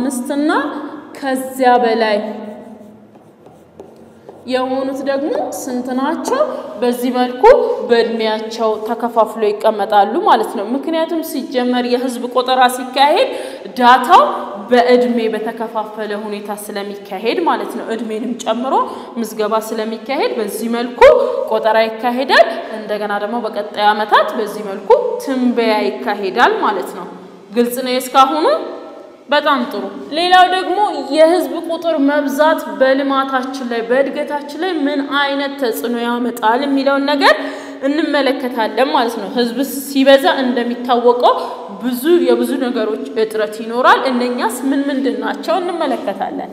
አምስት እና ከዚያ በላይ የሆኑት ደግሞ ስንት ናቸው? በዚህ መልኩ በእድሜያቸው ተከፋፍሎ ይቀመጣሉ ማለት ነው። ምክንያቱም ሲጀመር የህዝብ ቆጠራ ሲካሄድ ዳታው በእድሜ በተከፋፈለ ሁኔታ ስለሚካሄድ ማለት ነው። እድሜንም ጨምሮ ምዝገባ ስለሚካሄድ በዚህ መልኩ ቆጠራ ይካሄዳል። እንደገና ደግሞ በቀጣይ ዓመታት በዚህ መልኩ ትንበያ ይካሄዳል ማለት ነው። ግልጽ ነው እስካሁኑ? በጣም ጥሩ። ሌላው ደግሞ የህዝብ ቁጥር መብዛት በልማታችን ላይ በእድገታችን ላይ ምን አይነት ተጽዕኖ ያመጣል የሚለውን ነገር እንመለከታለን ማለት ነው። ህዝብ ሲበዛ እንደሚታወቀው ብዙ የብዙ ነገሮች እጥረት ይኖራል። እነኛስ ምን ምንድን ናቸው እንመለከታለን።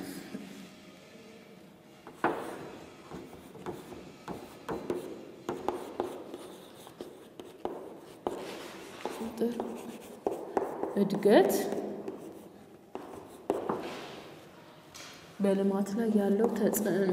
እድገት በልማት ላይ ያለው ተጽዕኖ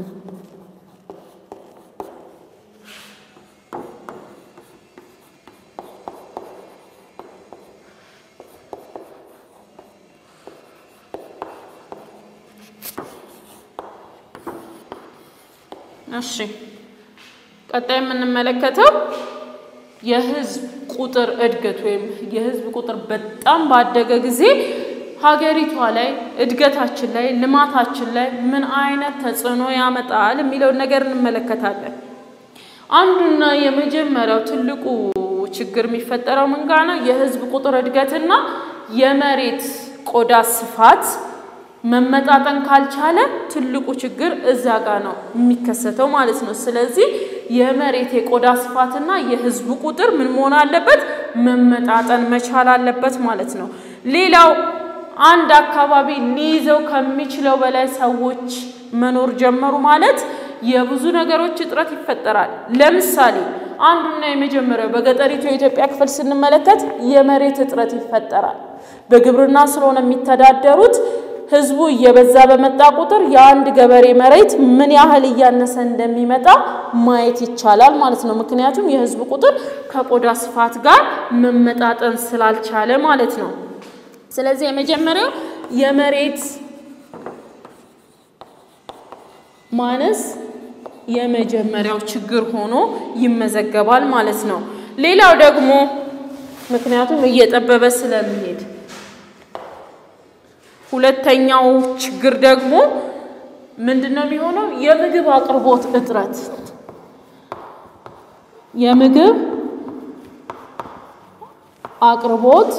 እሺ፣ ቀጣይ የምንመለከተው የህዝብ ቁጥር እድገት ወይም የህዝብ ቁጥር በጣም ባደገ ጊዜ ሀገሪቷ ላይ እድገታችን ላይ ልማታችን ላይ ምን አይነት ተጽዕኖ ያመጣል የሚለውን ነገር እንመለከታለን። አንዱና የመጀመሪያው ትልቁ ችግር የሚፈጠረው ምን ጋር ነው? የህዝብ ቁጥር እድገትና የመሬት ቆዳ ስፋት መመጣጠን ካልቻለ ትልቁ ችግር እዛ ጋር ነው የሚከሰተው ማለት ነው። ስለዚህ የመሬት የቆዳ ስፋትና የህዝቡ ቁጥር ምን መሆን አለበት? መመጣጠን መቻል አለበት ማለት ነው። ሌላው አንድ አካባቢ ሊይዘው ከሚችለው በላይ ሰዎች መኖር ጀመሩ ማለት የብዙ ነገሮች እጥረት ይፈጠራል። ለምሳሌ አንዱና የመጀመሪያው በገጠሪቱ የኢትዮጵያ ክፍል ስንመለከት የመሬት እጥረት ይፈጠራል። በግብርና ስለሆነ የሚተዳደሩት ህዝቡ እየበዛ በመጣ ቁጥር የአንድ ገበሬ መሬት ምን ያህል እያነሰ እንደሚመጣ ማየት ይቻላል ማለት ነው። ምክንያቱም የህዝቡ ቁጥር ከቆዳ ስፋት ጋር መመጣጠን ስላልቻለ ማለት ነው። ስለዚህ የመጀመሪያው የመሬት ማነስ የመጀመሪያው ችግር ሆኖ ይመዘገባል ማለት ነው። ሌላው ደግሞ ምክንያቱም እየጠበበ ስለሚሄድ ሁለተኛው ችግር ደግሞ ምንድን ነው የሚሆነው? የምግብ አቅርቦት እጥረት የምግብ አቅርቦት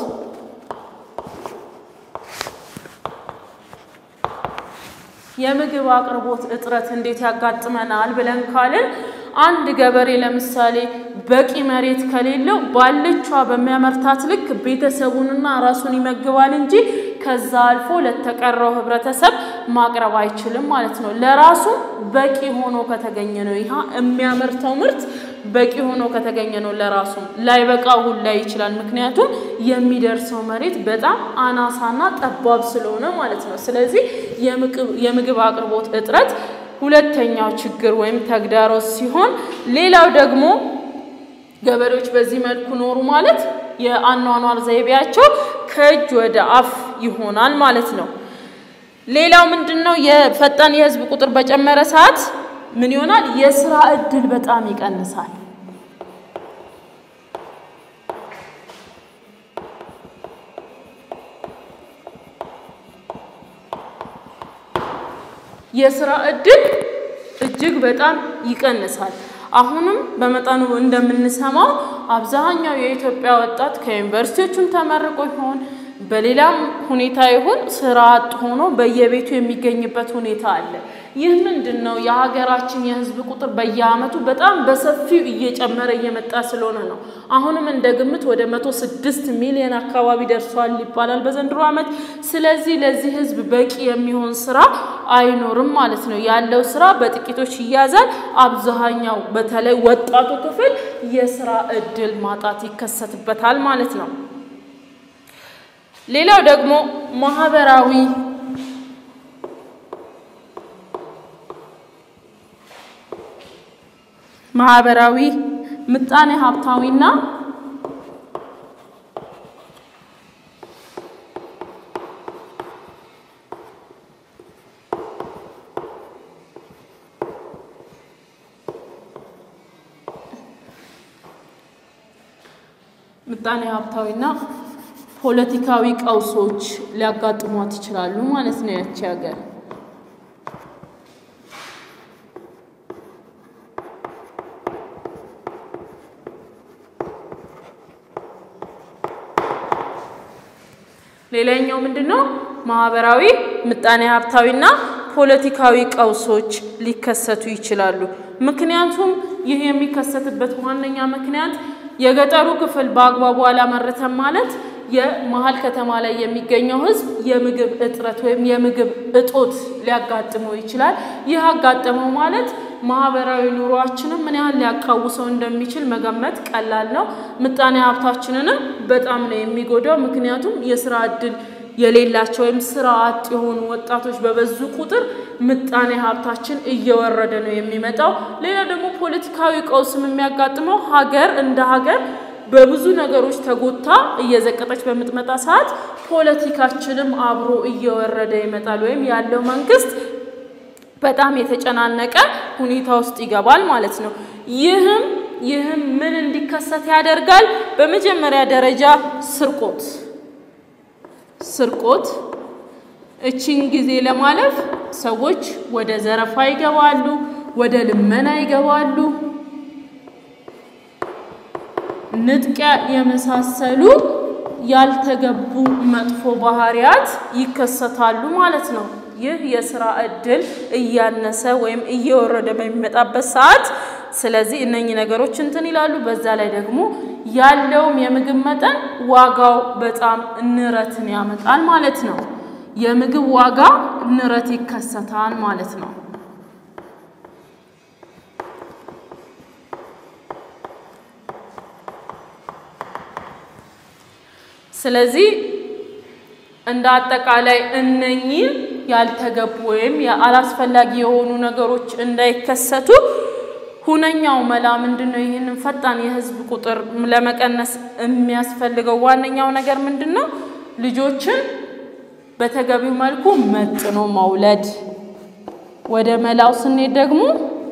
የምግብ አቅርቦት እጥረት እንዴት ያጋጥመናል ብለን ካልን አንድ ገበሬ ለምሳሌ በቂ መሬት ከሌለው ባለቿ በሚያመርታት ልክ ቤተሰቡንና ራሱን ይመግባል እንጂ ከዛ አልፎ ለተቀረው ህብረተሰብ ማቅረብ አይችልም ማለት ነው። ለራሱ በቂ ሆኖ ከተገኘ ነው ይህ የሚያመርተው ምርት በቂ ሆኖ ከተገኘ ነው ለራሱ ላይበቃ ሁላ ይችላል። ምክንያቱም የሚደርሰው መሬት በጣም አናሳና ጠባብ ስለሆነ ማለት ነው። ስለዚህ የምግብ አቅርቦት እጥረት ሁለተኛው ችግር ወይም ተግዳሮት ሲሆን፣ ሌላው ደግሞ ገበሬዎች በዚህ መልኩ ኖሩ ማለት የአኗኗር ዘይቤያቸው ከእጅ ወደ አፍ ይሆናል ማለት ነው። ሌላው ምንድን ነው? የፈጣን የህዝብ ቁጥር በጨመረ ሰዓት ምን ይሆናል? የስራ እድል በጣም ይቀንሳል። የስራ እድል እጅግ በጣም ይቀንሳል። አሁንም በመጠኑ እንደምንሰማው አብዛኛው የኢትዮጵያ ወጣት ከዩኒቨርሲቲዎቹም ተመርቆ ይሆን በሌላም ሁኔታ ይሁን ስራ አጥ ሆኖ በየቤቱ የሚገኝበት ሁኔታ አለ። ይህ ምንድን ነው? የሀገራችን የህዝብ ቁጥር በየአመቱ በጣም በሰፊው እየጨመረ እየመጣ ስለሆነ ነው። አሁንም እንደ ግምት ወደ መቶ ስድስት ሚሊዮን አካባቢ ደርሷል ይባላል በዘንድሮ ዓመት። ስለዚህ ለዚህ ህዝብ በቂ የሚሆን ስራ አይኖርም ማለት ነው። ያለው ስራ በጥቂቶች ይያዛል። አብዛኛው በተለይ ወጣቱ ክፍል የስራ እድል ማጣት ይከሰትበታል ማለት ነው። ሌላው ደግሞ ማህበራዊ ማህበራዊ ምጣኔ ሀብታዊና ምጣኔ ሀብታዊና ፖለቲካዊ ቀውሶች ሊያጋጥሟት ይችላሉ ማለት ነው ያቺ ሀገር። ሌላኛው ምንድን ነው? ማህበራዊ ምጣኔ ሀብታዊና ፖለቲካዊ ቀውሶች ሊከሰቱ ይችላሉ። ምክንያቱም ይህ የሚከሰትበት ዋነኛ ምክንያት የገጠሩ ክፍል በአግባቡ አላመረተም ማለት የመሀል ከተማ ላይ የሚገኘው ሕዝብ የምግብ እጥረት ወይም የምግብ እጦት ሊያጋጥመው ይችላል። ይህ አጋጠመው ማለት ማህበራዊ ኑሯችንም ምን ያህል ሊያቃውሰው እንደሚችል መገመት ቀላል ነው። ምጣኔ ሀብታችንንም በጣም ነው የሚጎዳው። ምክንያቱም የስራ እድል የሌላቸው ወይም ስራ አጥ የሆኑ ወጣቶች በበዙ ቁጥር ምጣኔ ሀብታችን እየወረደ ነው የሚመጣው። ሌላ ደግሞ ፖለቲካዊ ቀውስም የሚያጋጥመው ሀገር እንደ ሀገር በብዙ ነገሮች ተጎታ እየዘቀጠች በምትመጣ ሰዓት ፖለቲካችንም አብሮ እየወረደ ይመጣል። ወይም ያለው መንግስት በጣም የተጨናነቀ ሁኔታ ውስጥ ይገባል ማለት ነው። ይህም ይህም ምን እንዲከሰት ያደርጋል? በመጀመሪያ ደረጃ ስርቆት ስርቆት እቺን ጊዜ ለማለፍ ሰዎች ወደ ዘረፋ ይገባሉ፣ ወደ ልመና ይገባሉ። ንጥቂያ የመሳሰሉ ያልተገቡ መጥፎ ባህሪያት ይከሰታሉ ማለት ነው። ይህ የስራ እድል እያነሰ ወይም እየወረደ በሚመጣበት ሰዓት ስለዚህ እነኚህ ነገሮች እንትን ይላሉ። በዛ ላይ ደግሞ ያለውም የምግብ መጠን ዋጋው በጣም ንረትን ያመጣል ማለት ነው። የምግብ ዋጋ ንረት ይከሰታል ማለት ነው። ስለዚህ እንደ አጠቃላይ እነኚህን ያልተገቡ ወይም አላስፈላጊ የሆኑ ነገሮች እንዳይከሰቱ ሁነኛው መላ ምንድን ነው? ይህንን ፈጣን የህዝብ ቁጥር ለመቀነስ የሚያስፈልገው ዋነኛው ነገር ምንድን ነው? ልጆችን በተገቢው መልኩ መጥኖ መውለድ። ወደ መላው ስንሄድ ደግሞ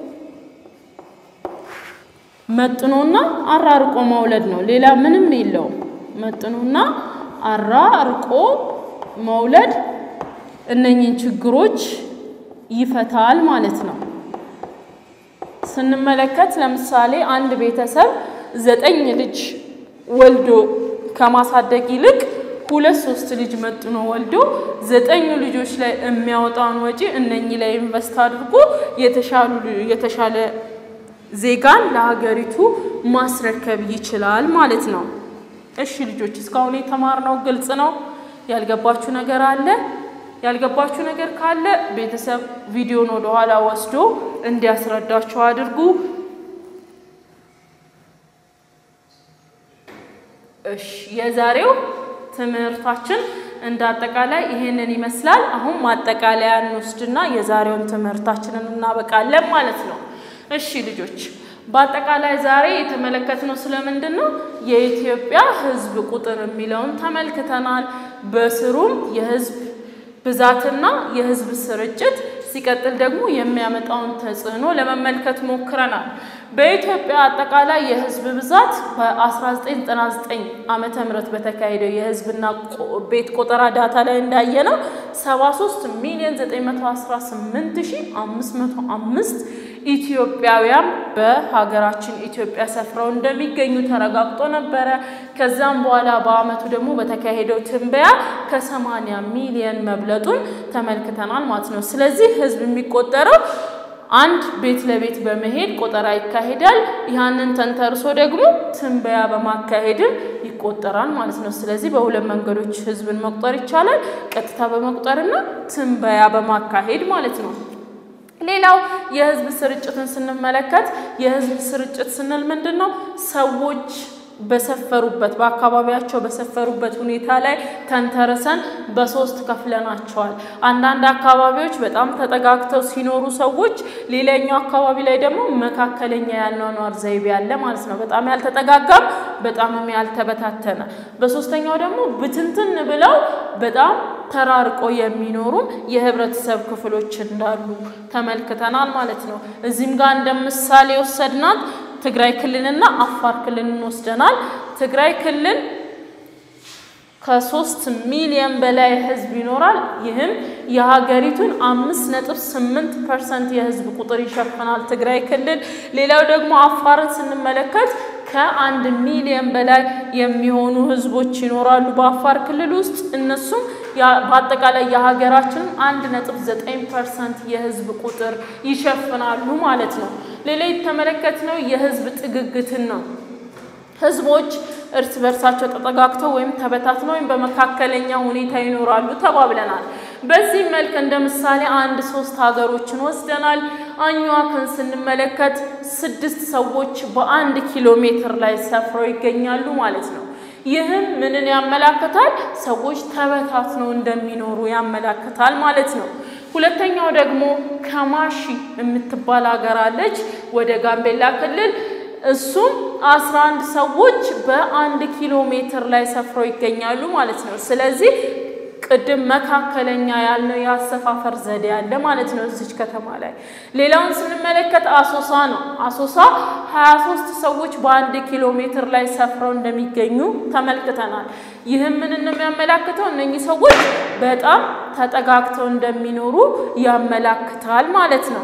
መጥኖና አራርቆ መውለድ ነው። ሌላ ምንም የለውም። መጥኖና አራርቆ መውለድ እነኚህን ችግሮች ይፈታል ማለት ነው። ስንመለከት ለምሳሌ አንድ ቤተሰብ ዘጠኝ ልጅ ወልዶ ከማሳደግ ይልቅ ሁለት ሶስት ልጅ መጥኖ ወልዶ ዘጠኙ ልጆች ላይ የሚያወጣውን ወጪ እነኚህ ላይ ኢንቨስት አድርጎ የተሻሉ የተሻለ ዜጋን ለሀገሪቱ ማስረከብ ይችላል ማለት ነው። እሺ ልጆች እስካሁን የተማርነው ግልጽ ነው? ያልገባችሁ ነገር አለ? ያልገባችሁ ነገር ካለ ቤተሰብ ቪዲዮን ወደ ኋላ ወስዶ እንዲያስረዳችሁ አድርጉ። እሺ የዛሬው ትምህርታችን እንደ አጠቃላይ ይሄንን ይመስላል። አሁን ማጠቃለያ እንወስድና የዛሬውን ትምህርታችንን እናበቃለን ማለት ነው። እሺ ልጆች በአጠቃላይ ዛሬ የተመለከትነው ስለምንድን ነው? የኢትዮጵያ ሕዝብ ቁጥር የሚለውን ተመልክተናል። በስሩም የሕዝብ ብዛትና የሕዝብ ስርጭት ሲቀጥል ደግሞ የሚያመጣውን ተጽዕኖ ለመመልከት ሞክረናል። በኢትዮጵያ አጠቃላይ የህዝብ ብዛት በ1999 ዓመተ ምህረት በተካሄደው የህዝብና ቤት ቆጠራ ዳታ ላይ እንዳየነው 73 ሚሊዮን 918505 ኢትዮጵያውያን በሀገራችን ኢትዮጵያ ሰፍረው እንደሚገኙ ተረጋግጦ ነበረ። ከዛም በኋላ በአመቱ ደግሞ በተካሄደው ትንበያ ከ80 ሚሊዮን መብለጡን ተመልክተናል ማለት ነው። ስለዚህ ህዝብ የሚቆጠረው አንድ ቤት ለቤት በመሄድ ቆጠራ ይካሄዳል። ያንን ተንተርሶ ደግሞ ትንበያ በማካሄድም ይቆጠራል ማለት ነው። ስለዚህ በሁለት መንገዶች ህዝብን መቁጠር ይቻላል። ቀጥታ በመቁጠርና ትንበያ በማካሄድ ማለት ነው። ሌላው የህዝብ ስርጭትን ስንመለከት የህዝብ ስርጭት ስንል ምንድን ነው? ሰዎች በሰፈሩበት በአካባቢያቸው በሰፈሩበት ሁኔታ ላይ ተንተርሰን በሶስት ከፍለናቸዋል። አንዳንድ አካባቢዎች በጣም ተጠጋግተው ሲኖሩ ሰዎች፣ ሌላኛው አካባቢ ላይ ደግሞ መካከለኛ ያኗኗር ዘይቤ ያለ ማለት ነው። በጣም ያልተጠጋጋም፣ በጣምም ያልተበታተነ። በሶስተኛው ደግሞ ብትንትን ብለው በጣም ተራርቆ የሚኖሩም የህብረተሰብ ክፍሎች እንዳሉ ተመልክተናል ማለት ነው። እዚህም ጋር እንደ ምሳሌ ወሰድናት ትግራይ ክልልና አፋር ክልልን ወስደናል። ትግራይ ክልል ከሶስት ሚሊዮን በላይ ህዝብ ይኖራል። ይህም የሀገሪቱን አምስት ነጥብ ስምንት ፐርሰንት የህዝብ ቁጥር ይሸፍናል ትግራይ ክልል። ሌላው ደግሞ አፋርን ስንመለከት ከአንድ ሚሊዮን በላይ የሚሆኑ ህዝቦች ይኖራሉ በአፋር ክልል ውስጥ እነሱም በአጠቃላይ የሀገራችንን አንድ ነጥብ ዘጠኝ ፐርሰንት የህዝብ ቁጥር ይሸፍናሉ ማለት ነው። ሌላ የተመለከትነው የህዝብ ጥግግትን ነው። ህዝቦች እርስ በርሳቸው ተጠጋግተው ወይም ተበታትነው ወይም በመካከለኛ ሁኔታ ይኖራሉ ተባብለናል። በዚህ መልክ እንደ ምሳሌ አንድ ሶስት ሀገሮችን ወስደናል። አኝዋክን ስንመለከት ስድስት ሰዎች በአንድ ኪሎ ሜትር ላይ ሰፍረው ይገኛሉ ማለት ነው። ይህም ምንን ያመላክታል? ሰዎች ተበታትነው እንደሚኖሩ ያመላክታል ማለት ነው። ሁለተኛው ደግሞ ከማሺ የምትባል ሀገር አለች ወደ ጋምቤላ ክልል እሱም አስራ አንድ ሰዎች በአንድ ኪሎ ሜትር ላይ ሰፍረው ይገኛሉ ማለት ነው። ስለዚህ ቅድም መካከለኛ ያልነው የአሰፋፈር ዘዴ አለ ማለት ነው እዚች ከተማ ላይ። ሌላውን ስንመለከት አሶሳ ነው። አሶሳ 23 ሰዎች በአንድ ኪሎ ሜትር ላይ ሰፍረው እንደሚገኙ ተመልክተናል። ይህም ምን ነው የሚያመላክተው? እነኚህ ሰዎች በጣም ተጠጋግተው እንደሚኖሩ ያመላክታል ማለት ነው።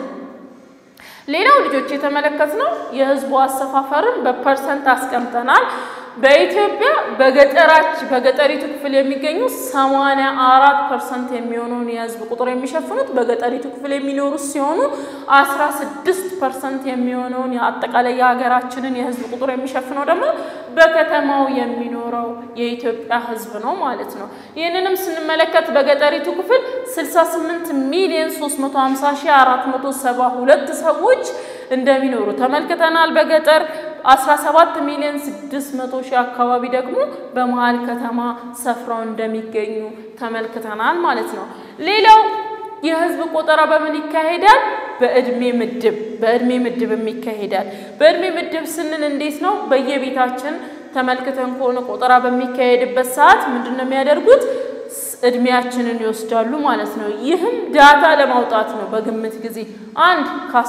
ሌላው ልጆች የተመለከትነው የህዝቡ አሰፋፈርን በፐርሰንት አስቀምጠናል። በኢትዮጵያ በገጠራች በገጠሪቱ ክፍል የሚገኙ 84 ፐርሰንት የሚሆነውን የህዝብ ቁጥር የሚሸፍኑት በገጠሪቱ ክፍል የሚኖሩ ሲሆኑ 16 ፐርሰንት የሚሆነውን አጠቃላይ የሀገራችንን የህዝብ ቁጥር የሚሸፍነው ደግሞ በከተማው የሚኖረው የኢትዮጵያ ህዝብ ነው ማለት ነው። ይህንንም ስንመለከት በገጠሪቱ ክፍል 68 ሚሊዮን 350 ሺህ 472 ሰዎች እንደሚኖሩ ተመልክተናል። በገጠር 17 ሚሊዮን 600 ሺህ አካባቢ ደግሞ በመሀል ከተማ ሰፍረው እንደሚገኙ ተመልክተናል ማለት ነው። ሌላው የህዝብ ቆጠራ በምን ይካሄዳል? በእድሜ ምድብ በእድሜ ምድብ ይካሄዳል። በእድሜ ምድብ ስንል እንዴት ነው? በየቤታችን ተመልክተን ከሆነ ቆጠራ በሚካሄድበት ሰዓት ምንድን ነው የሚያደርጉት? እድሜያችንን ይወስዳሉ ማለት ነው። ይህም ዳታ ለማውጣት ነው። በግምት ጊዜ አንድ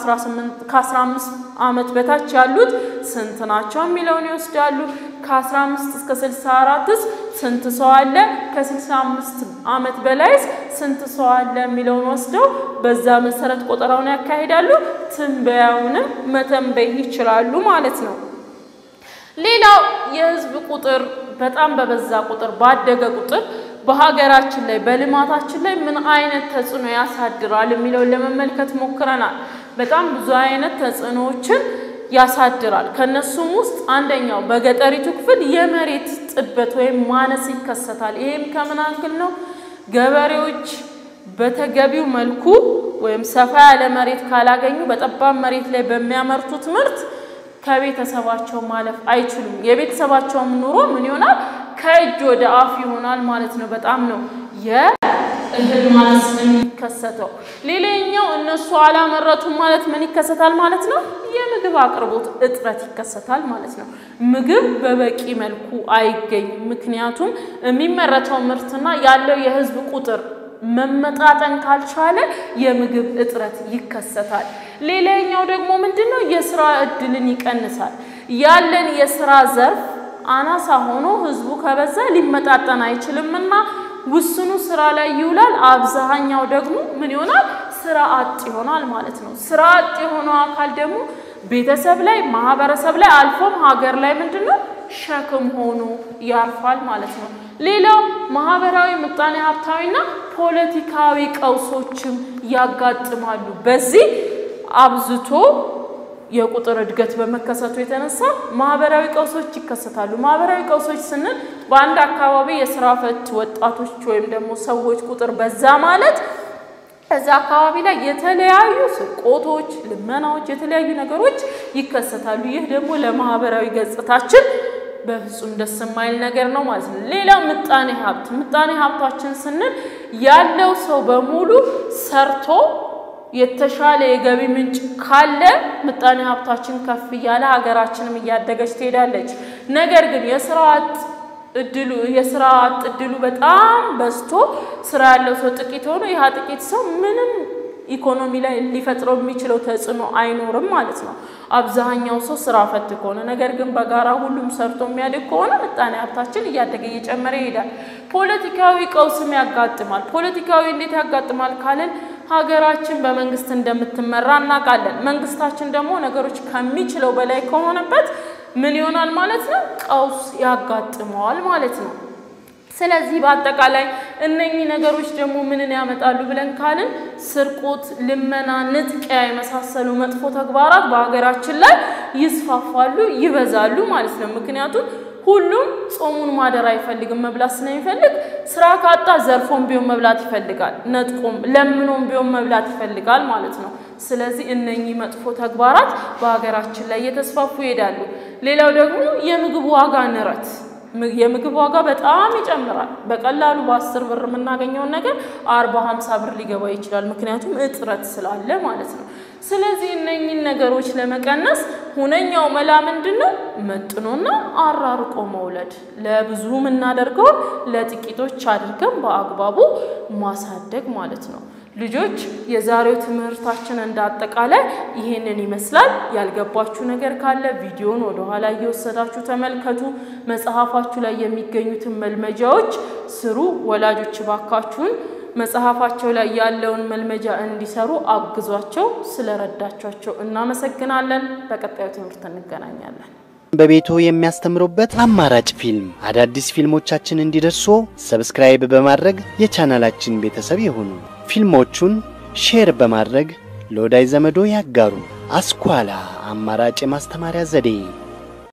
ከ15 ዓመት በታች ያሉት ስንት ናቸው የሚለውን ይወስዳሉ። ከ15 እስከ 64ስ ስንት ሰው አለ፣ ከ65 ዓመት በላይስ ስንት ሰው አለ የሚለውን ወስደው በዛ መሰረት ቆጠራውን ያካሂዳሉ። ትንበያውንም መተንበይ ይችላሉ ማለት ነው። ሌላው የህዝብ ቁጥር በጣም በበዛ ቁጥር ባደገ ቁጥር በሀገራችን ላይ በልማታችን ላይ ምን አይነት ተጽዕኖ ያሳድራል የሚለውን ለመመልከት ሞክረናል። በጣም ብዙ አይነት ተጽዕኖዎችን ያሳድራል። ከነሱም ውስጥ አንደኛው በገጠሪቱ ክፍል የመሬት ጥበት ወይም ማነስ ይከሰታል። ይሄም ከምን አንግል ነው? ገበሬዎች በተገቢው መልኩ ወይም ሰፋ ያለ መሬት ካላገኙ በጠባብ መሬት ላይ በሚያመርቱት ምርት ከቤተሰባቸው ማለፍ አይችሉም። የቤተሰባቸውም ኑሮ ምን ይሆናል? ከእጅ ወደ አፍ ይሆናል ማለት ነው። በጣም ነው የእህል ማነስ የሚከሰተው። ሌላኛው እነሱ አላመረቱም ማለት ምን ይከሰታል ማለት ነው? የምግብ አቅርቦት እጥረት ይከሰታል ማለት ነው። ምግብ በበቂ መልኩ አይገኝም። ምክንያቱም የሚመረተው ምርትና ያለው የህዝብ ቁጥር መመጣጠን ካልቻለ የምግብ እጥረት ይከሰታል። ሌላኛው ደግሞ ምንድን ነው? የስራ እድልን ይቀንሳል። ያለን የስራ ዘርፍ አናሳ ሆኖ ህዝቡ ከበዛ ሊመጣጠን አይችልምና ውስኑ ስራ ላይ ይውላል። አብዛኛው ደግሞ ምን ይሆናል? ስራ አጥ ይሆናል ማለት ነው። ስራ አጥ የሆነው አካል ደግሞ ቤተሰብ ላይ፣ ማህበረሰብ ላይ አልፎም ሀገር ላይ ምንድን ነው ሸክም ሆኖ ያርፋል ማለት ነው። ሌላው ማህበራዊ፣ ምጣኔ ሀብታዊና ፖለቲካዊ ቀውሶችም ያጋጥማሉ። በዚህ አብዝቶ የቁጥር እድገት በመከሰቱ የተነሳ ማህበራዊ ቀውሶች ይከሰታሉ። ማህበራዊ ቀውሶች ስንል በአንድ አካባቢ የስራ ፈት ወጣቶች ወይም ደግሞ ሰዎች ቁጥር በዛ ማለት እዛ አካባቢ ላይ የተለያዩ ስርቆቶች፣ ልመናዎች፣ የተለያዩ ነገሮች ይከሰታሉ። ይህ ደግሞ ለማህበራዊ ገጽታችን በፍጹም ደስ የማይል ነገር ነው ማለት ነው። ሌላው ምጣኔ ሀብት ምጣኔ ሀብታችን ስንል ያለው ሰው በሙሉ ሰርቶ የተሻለ የገቢ ምንጭ ካለ ምጣኔ ሀብታችን ከፍ እያለ ሀገራችንም እያደገች ትሄዳለች። ነገር ግን የስራ አጥ እድሉ የስራ አጥ እድሉ በጣም በዝቶ ስራ ያለው ሰው ጥቂት ሆኖ ይህ ጥቂት ሰው ምንም ኢኮኖሚ ላይ ሊፈጥረው የሚችለው ተጽዕኖ አይኖርም ማለት ነው። አብዛኛው ሰው ስራ ፈት ከሆነ ነገር ግን በጋራ ሁሉም ሰርቶ የሚያድግ ከሆነ ምጣኔ ሀብታችን እያደገ እየጨመረ ይሄዳል። ፖለቲካዊ ቀውስም ያጋጥማል። ፖለቲካዊ እንዴት ያጋጥማል ካልን ሀገራችን በመንግስት እንደምትመራ እናውቃለን። መንግስታችን ደግሞ ነገሮች ከሚችለው በላይ ከሆነበት ምን ይሆናል ማለት ነው? ቀውስ ያጋጥመዋል ማለት ነው። ስለዚህ በአጠቃላይ እነኚህ ነገሮች ደግሞ ምንን ያመጣሉ ብለን ካልን ስርቆት፣ ልመና፣ ንጥቂያ የመሳሰሉ መጥፎ ተግባራት በሀገራችን ላይ ይስፋፋሉ፣ ይበዛሉ ማለት ነው። ምክንያቱም ሁሉም ጾሙን ማደር አይፈልግም። መብላት ስለሚፈልግ ስራ ካጣ ዘርፎም ቢሆን መብላት ይፈልጋል፣ ነጥቆም ለምኖም ቢሆን መብላት ይፈልጋል ማለት ነው። ስለዚህ እነኚህ መጥፎ ተግባራት በሀገራችን ላይ እየተስፋፉ ይሄዳሉ። ሌላው ደግሞ የምግብ ዋጋ ንረት የምግብ ዋጋ በጣም ይጨምራል። በቀላሉ በአስር ብር የምናገኘውን ነገር አርባ ሀምሳ ብር ሊገባ ይችላል። ምክንያቱም እጥረት ስላለ ማለት ነው። ስለዚህ እነኚህን ነገሮች ለመቀነስ ሁነኛው መላ ምንድን ነው? መጥኖና አራርቆ መውለድ። ለብዙ የምናደርገውን ለጥቂቶች አድርገን በአግባቡ ማሳደግ ማለት ነው። ልጆች የዛሬው ትምህርታችን እንደ አጠቃላይ ይሄንን ይመስላል። ያልገባችሁ ነገር ካለ ቪዲዮን ወደኋላ እየወሰዳችሁ ተመልከቱ። መጽሐፋችሁ ላይ የሚገኙትን መልመጃዎች ስሩ። ወላጆች ባካችሁን መጽሐፋቸው ላይ ያለውን መልመጃ እንዲሰሩ አግዟቸው። ስለረዳቿቸው እናመሰግናለን። በቀጣዩ ትምህርት እንገናኛለን። በቤቶ የሚያስተምሩበት አማራጭ ፊልም አዳዲስ ፊልሞቻችን እንዲደርሱ ሰብስክራይብ በማድረግ የቻናላችን ቤተሰብ ይሁኑ። ፊልሞቹን ሼር በማድረግ ለወዳጅ ዘመዶ ያጋሩ። አስኳላ አማራጭ የማስተማሪያ ዘዴ